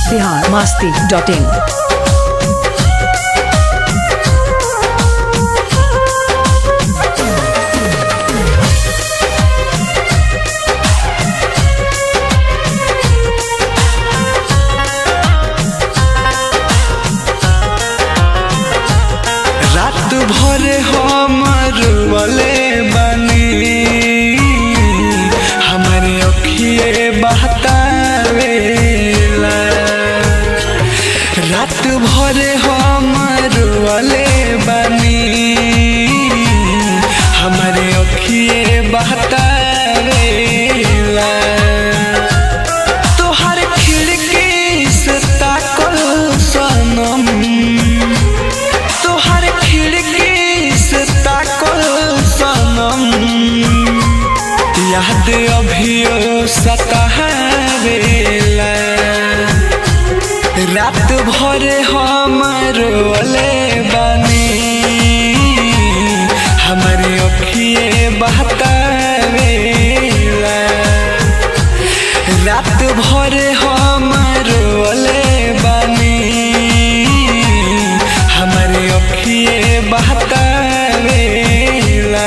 Bihar Masti dot in रात भर हम रुअले बनी हमारे अखिए बहतावेला रात भर हम रुअले बनी हमारे अखिए बहतावेला तोहर खिड़की से ताकल सनम तोहर खिड़की से ताकल सनम याद अभियो सतहरेला रात भर हम रोले बनी हमारे अखिए बहतावेला रात भर हम रोले बनी हमारे अखिए बहतावेला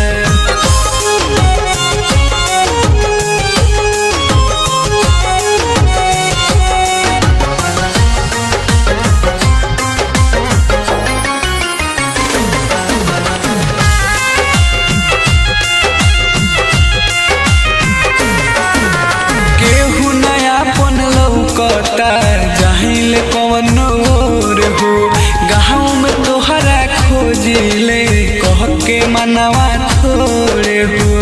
केहू नया पन लौकता जाहिल कवन और हो गाँव में तोहरा खोजिले कह के मनवा थोड़े हो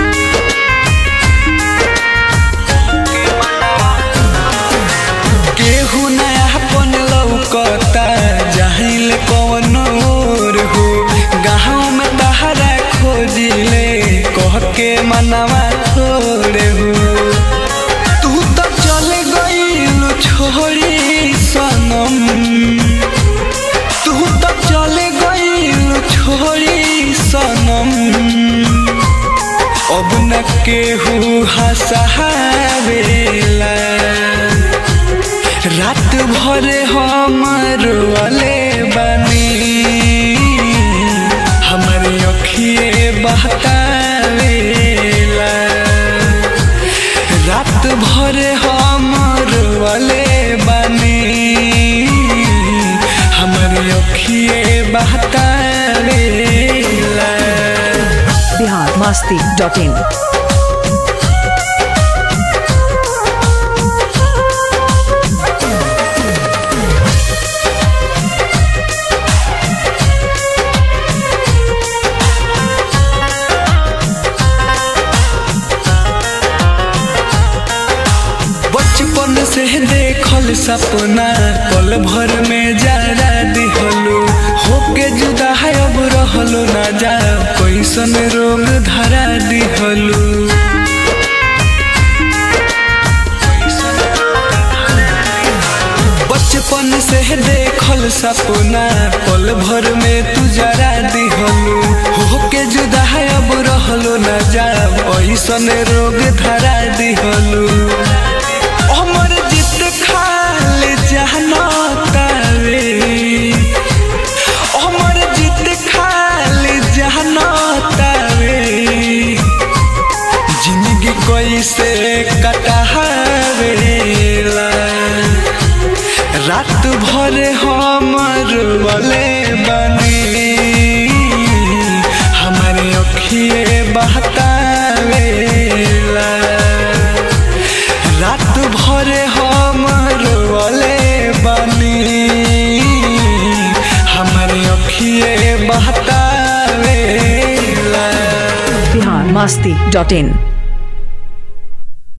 केहू नया पन लौकता जाहिल कवन और हो गाँव में तोहरा खोजिले कह के मनवा थोड़े हो तू तो चल गईल छोड़ी सनम तू तो चल गईल छोड़ी सनम अब न केहू हंसावेला रात भर हम रोले बनी हमारे अखिए बहतावेला रात भर हम रोले बनी हमारे अखिए बहतावेला बिहार मस्ती डॉट इन बचपन से देखल सपना पल भर में जरा दिहलो होके जुदा है अब रहलो ना जा कैसन रोग धरा दिहलो बचपन से देखल सपना पल भर में तू जरा दिहलो होके जुदा है अब रहलो ना जा ऐसन रोग धरा दिहलो अमर जित खाल जहना तावे अमर जित खाल जहना तावे जिंदगी कैसे कटहावेला रात भर हम रोले बनी हमारे अखिए बहतावेला रात भर हम रोले बनी हमारे अखिए बहतावेला बिहार मस्ती डॉट इन